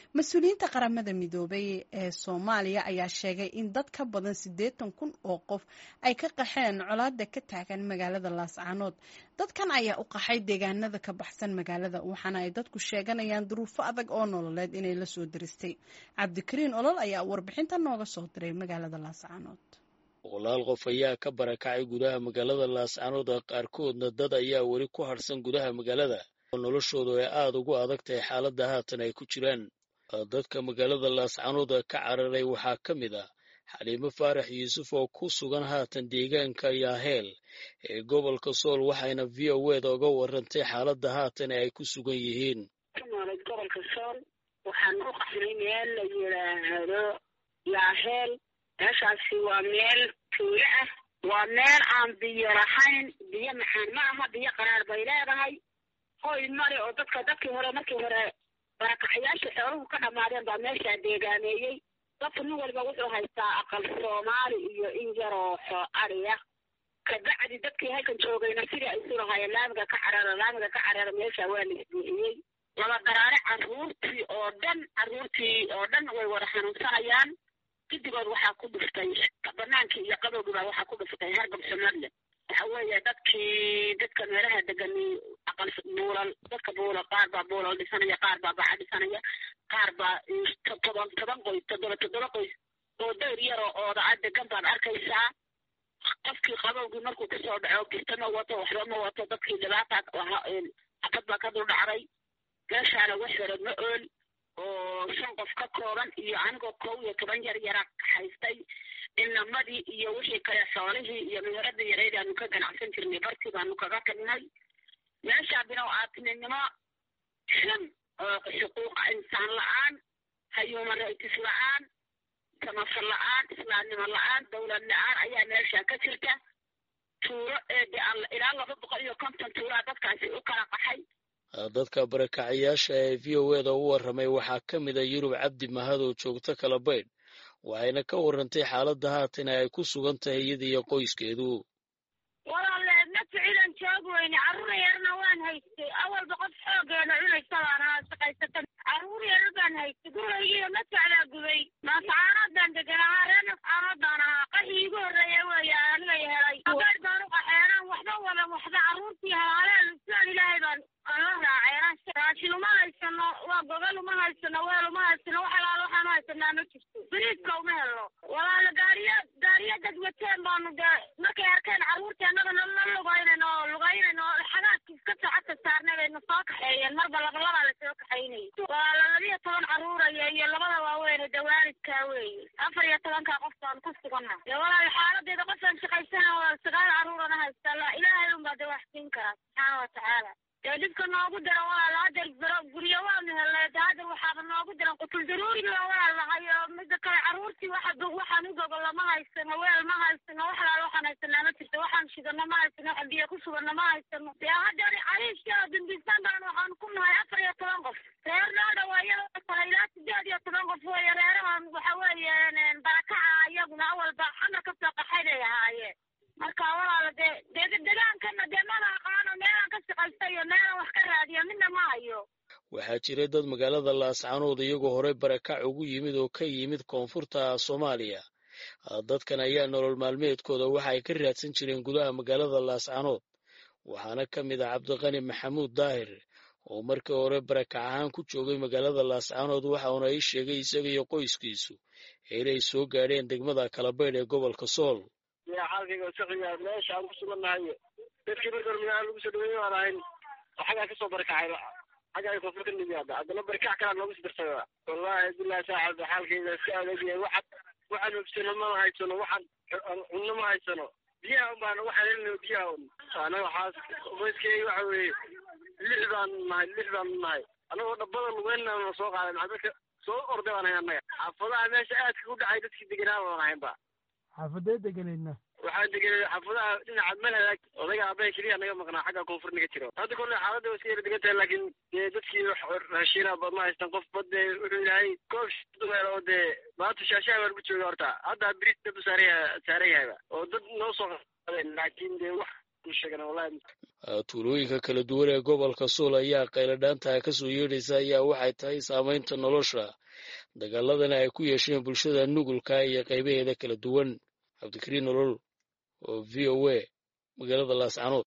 mas-uuliyiinta qaramada midoobay ee soomaaliya ayaa sheegay in dad ka badan siddeetan kun oo qof ay ka qaxeen colaada ka taagan magaalada laascaanood dadkan ayaa u qaxay deegaanada ka baxsan magaalada waxaana ay dadku sheeganayaan duruufo adag oo nololeed inay la soo diristay cabdikariin olol ayaa warbixinta nooga soo diray magaalada laascaanood boqolaal qof ayaa ka barakacay gudaha magaalada laascaanood qaarkoodna dad ayaa weli ku harsan gudaha magaalada oo noloshoodu ay aada ugu adag tahay xaaladda haatan ay ku jiraan dadka magaalada laascaanood ka cararay waxaa ka mid ah xaliimo faarax yuusuf oo ku sugan haatan deegaanka yaaheel ee gobolka sool waxayna v o eda uga warantay xaaladda haatan ay ku sugan yihiin nooled gobolka sool waxaan u qaxnay meel la yidhaahdo yaaheel meeshaasi waa meel tuulo ah waa meel aan biyo lahayn biyo maxaan ma aha biyo qaraar bay leedahay hoy male oo dadka dadkii hore markii hore barakacayaasha xooluhu ka dhammaadeen baa meeshaa deegaameeyey dadka nin walba wuxuu haystaa aqal soomaali iyo in yaroo xoo adhiya kabacdi dadkii halkan joogayna sidii ay isu lahaayeen laamiga ka carara laamiga ka carara meesha waa la isbuuxiyey laba daraare carruurtii oo dhan carruurtii oo dhan way wada xanuunsanayaan gidigood waxaa ku dhuftay banaankii iyo qabowgiibaa waxaa ku dhuftay hargab xumadle waxa weeye dadkii dadka meelaha degani aqal buulal dadka buulal qaar baa buulal dhisanaya qaar baa baca dhisanaya qaar baa todoban toban qoys toddoba toddoba qoys oo dayr yaroo ooda a degan baad arkaysaa qofkii qabowgii markuu kusoo dhaco gista ma wato waxba ma wato dadkii dhibaata xabad baa ka dul dhacday meeshaana wax yaro ma ool oo shan qof ka kooban iyo anigoo kow iyo toban yar yara haystay inamadii iyo wixii kale xoolihii iyo meheradii yareyd aanu ka ganacsan jirnay bartii baanu kaga tagnay meeshaa binow aadninimo xun oo xuquuqa insaan la-aan human rights la-aan samafal la-aan islaamnimo la-aan dowlad la-aan ayaa meesha ka jirta tuuro eede ilaa laba boqol iyo konton tuuraa dadkaasi u kala qaxay dadka barakacayaasha ee v o eda u warramay waxaa ka mid a yurub cabdi mahad oo joogto kala baydh waxayna ka warrantay xaaladda haatan ay ku sugan tahay iyada iyo qoyskeedu walaale ma ficilan joog weyne carruur yarna waan haystay awalba qof xoogeena cunaysa baan ahaa shaqaysata carruur yar baan haystay guraygiiyo ma socdaa gubay maasacaanoodaan degan ahaa reer nascaanoodaan ahaa qaxii igu horreeya weeye anigay helay abeer baan u qaxeenaan waxba wadan waxba carruurtii halaaleen sidaan ilaahay baan ala raaceen raashin uma haysano waa gogol uma haysano weel uma haysano wax alaala waxaan u haysanaa ma jirto biriiska uma helno walaala gaariya gaariya dad wateen baanu dee markay arkeen carruurtii annagana la lugaynayno lugaynayno xagaadka iska socodka saarnay bayna soo kaxeeyeen marba labalabaa lasoo kaxaynayay walaala labiyo toban carruuraya iyo labada waaweyn dee waalidkaa weeye afar iyo tobankaa qof baan ku sugana dee walaala xaaladeeda qofaan shaqaysana waa sagaal carruurana haysta ilaahay unbaa dee wax siin karaa subxaana watacaala dee dhibka noogu dira walaala hadeer biro guryo waanu helnay de hadeer waxaaba noogu diran qutul daruuriga walaal lahay oo mida kale carruurtii waxa waxaan u gogolo ma haysano weel ma haysano wax alaala waxaan haysanaa ma jirto waxaan shidano ma haysano waxaan biyo ku sugano ma haysano dee hadeer cariishka dambiisaan baan waxaan ku nahay afar iyo toban qof reer noo dhawaayada kale ilaa sideed iyo toban qof weeye reerahan waxa weeye barakaca iyaguna awalba xamar kasoo qaxay bay ahaayeen marka walaala dee dee degaankana dee mana aqaano meelaan ka shaqaysta iyo meelaan wax ka raadiya midna ma hayo waxaa jiray dad magaalada laascaanood iyagoo horey barakac ugu yimid oo ka yimid koonfurta soomaaliya dadkan ayaa nolol maalmeedkooda waxa ay ka raadsan jireen gudaha magaalada laascaanood waxaana ka mid ah cabdiqani maxamuud daahir oo markii hore barakac ahaan ku joogay magaalada laascaanood waxauna ii sheegay isaga iyo qoyskiisu inay soo gaadheen degmada kalabaydh ee gobolka sool xaalkayga saqiya meesha aan ku sugannahay dadkii marka hore magaala lagu soo dhaweeyey waan ahayn oo xaggaa kasoo barakacay xaggaa ay koonfur ka nimi hadda haddana barakac kalaa noogu sii darsada wallahi billahi saaxib xaalkayga si adag yahay waxaan waxaan hubsano ma haysano waxaan cunno ma haysano biyaha un baan waxaan helina biyaha un anaga waxaas qoyskeyga waxa weeye lix baan nahay lix baan nahay anagoo dhabbada lugeynna soo qaaday maxaa dadka soo orday baan ahay annaga xaafadaha meesha aadka u dhacay dadkii deganaa baan ahaynba xaafadee deganeydna waxaan degenay xaafadaha dhinaca malhadaag odayga aabbaha keliya naga maqnaa xagga koonfur naga jiro hadda kolle xaaladda waa iska yara degan tahay laakiin dee dadkii raashiina ba ma haystaan qof badde wuxuu yahay koob dumeel oo dee maanta shaashaha baan ku jooga horta hadda bris dab saaraya saaran yahayba oo dad noo soo qaadeen laakiin dee wax ku sheegana wallahi tuulooyinka kala duwan ee gobolka suul ayaa qayladhaantaha ka soo yeedhaysa ayaa waxay tahay saamaynta nolosha dagaaladana ay ku yeesheen bulshada nugulka iyo qaybaheeda kala duwan cabdikariin nolol oo v o a magaalada laascanood